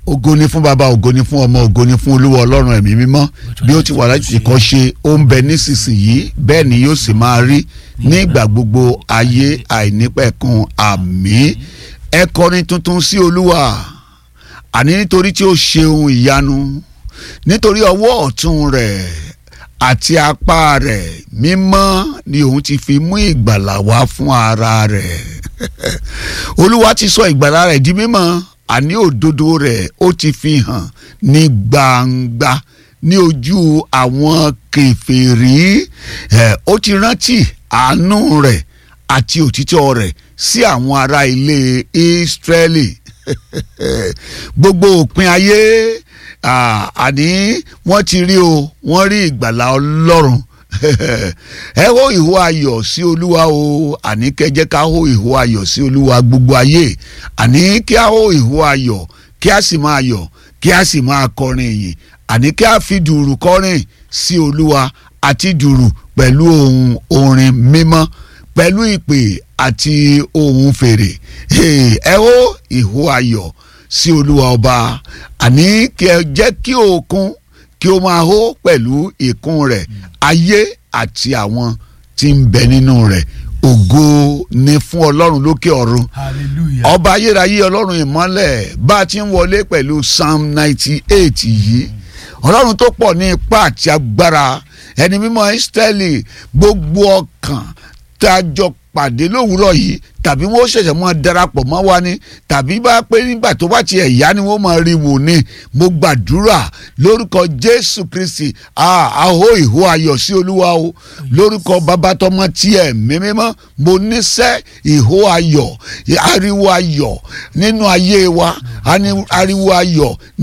ògo ni fún baba ògo ni fún ọmọ ògo ni fún olúwa ọlọ́run ẹ̀mí mímọ́ bí ó ti wà láti kọ́ ṣe ó ń bẹ nísinsìnyí bẹ́ẹ̀ ni yóò sì máa rí nígbà gbogbo ayé àìnípẹ̀kun àmín ẹ kọrin tuntun sí olúwa àní nítorí tí ó ṣe ohun ìyanu nítorí ọwọ́ ọ̀tún rẹ̀ àti apá rẹ̀ mímọ́ ni òun ti fi mú ìgbàlà wá fún ara rẹ̀ olúwa ti sọ ìgbàlà rẹ̀ di mímọ́ àní òdodo rẹ̀ ó ti fi hàn ní gbangba ní ojú àwọn kèfèrí ẹ̀ ó ti rántí àánú rẹ̀ àti òtítọ́ rẹ̀ sí àwọn ará ilé Ísírẹ́lì gbogbo òpin ayé àní wọ́n ti rí o wọ́n rí ìgbàlà Ọlọ́run ẹ hó ìhó ayọ̀ sí olúwa o àní kẹjẹ ká hó ìhó ayọ̀ sí olúwa gbogbo ayé àní kí a hó ìhó ayọ̀ kí a sì máa yọ̀ kí a sì máa kọrin ìyìn àní kí a fi dùrù kọrin sí olúwa àti dùrù pẹ̀lú ohun orin mímọ́ pẹ̀lú ìpè àti ohun fèrè ẹ hó ìhó ayọ̀ sí olúwa ọba àní kí ẹ jẹ́ kí òkun kí ó máa hó pẹ̀lú ìkún rẹ̀ ayé àti àwọn tí ń bẹ nínú rẹ̀ ògo ni fún ọlọ́run lókè ọ̀run hallelujah ọba ayérayé ọlọ́run ìmọ́lẹ̀ bá a ti ń wọlé pẹ̀lú psalm ninety eight yìí ọlọ́run tó pọ̀ ní ipá àti agbára ẹni mímọ́ Ísírẹ́lì gbogbo ọkàn tá a jọ pàdé lówùúrọ̀ yìí tàbí wọ́n ṣẹ̀ṣẹ̀ mọ́ darapọ̀ mọ́ wa ni tàbí bá pé nígbà tó bá tiẹ̀ yá ni wọ́n máa rí wò ni mo gbàdúrà lórúkọ Jésù Kristi àhó ìhó ayọ̀ sí Olúwa o lórúkọ bàbá tọmọ tiẹ̀ mímímọ́ mo níṣẹ́ ìhó ayọ̀ ariwo ayọ̀ nínú ayé wa ariwo ayọ̀